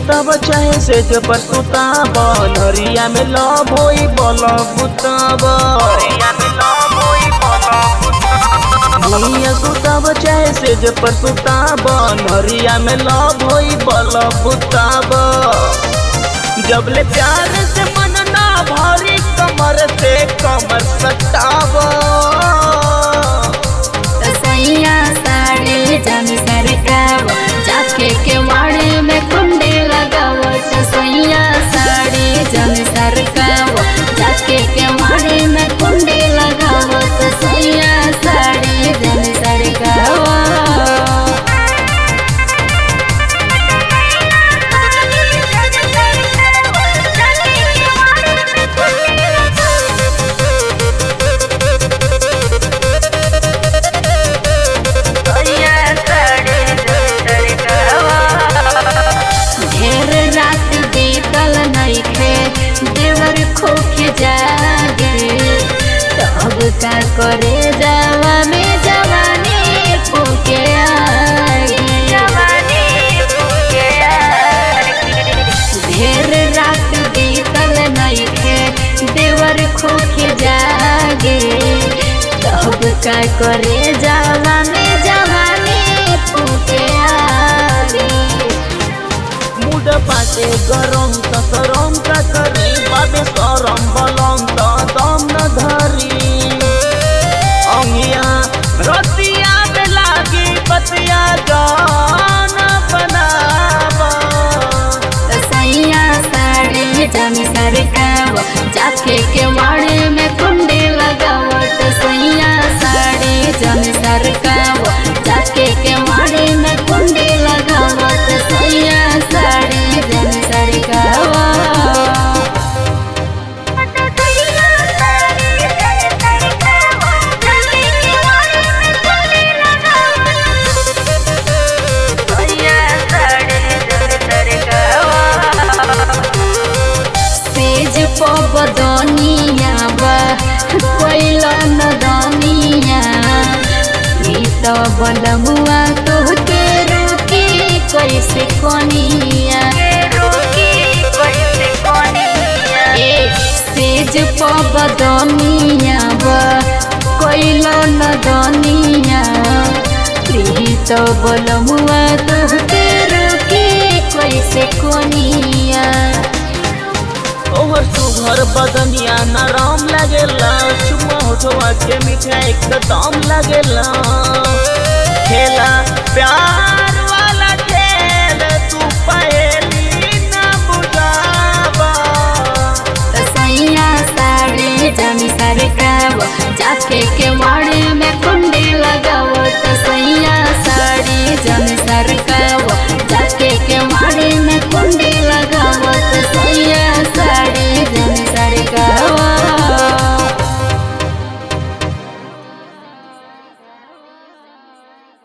सुतब चाहे से जे पर सुताब नरिया में लव होई बल बुतब भुइया सुतब चाहे से जे पर सुताब नरिया में लव होई बल बुतब जबले प्यार से मन ना भरी कमर से कमर सटाब सैया साड़ी जन सरकाव जाके के वाड़े में कुंडी लगावत सैया साड़ी जन सरकाव जाके के वाड़े में कुंडी लगावत सैया साड़ी जन सरकाव ढेर रात बीतल नइखे देवर खोखे जागे तब का करे जावा में जवानी फूके ढेर रात बीतल नइखे देवर खोखे जागे तब का करे जावा में जवानी फूके आगे मुड पाटे गरम त सरम का करी बाबे सरम बलम त दम न धरी अंगिया रतिया में लागी बतिया जान बनाब सैया साड़ी जमी सरकाव जाके के वाड़े में कुंडी लगावत सैया साड़ी जमी सरकाव जाके के वाड़े में कुंडी लगावत सैया साड़ी जमी सरकाव सेज पबदनिया बा कोइला नदनिया ई त बलमुआ तोहके रोकी कैसे कोनिया ए सेज पबदनिया बा कोइला नदनिया ई त बलमुआ तोहके रोकी कैसे कोनिया ओहर सुघर बदनिया नरम लगेला चुम्मा होठवा के मीठा एकदम लगेला खेला प्यार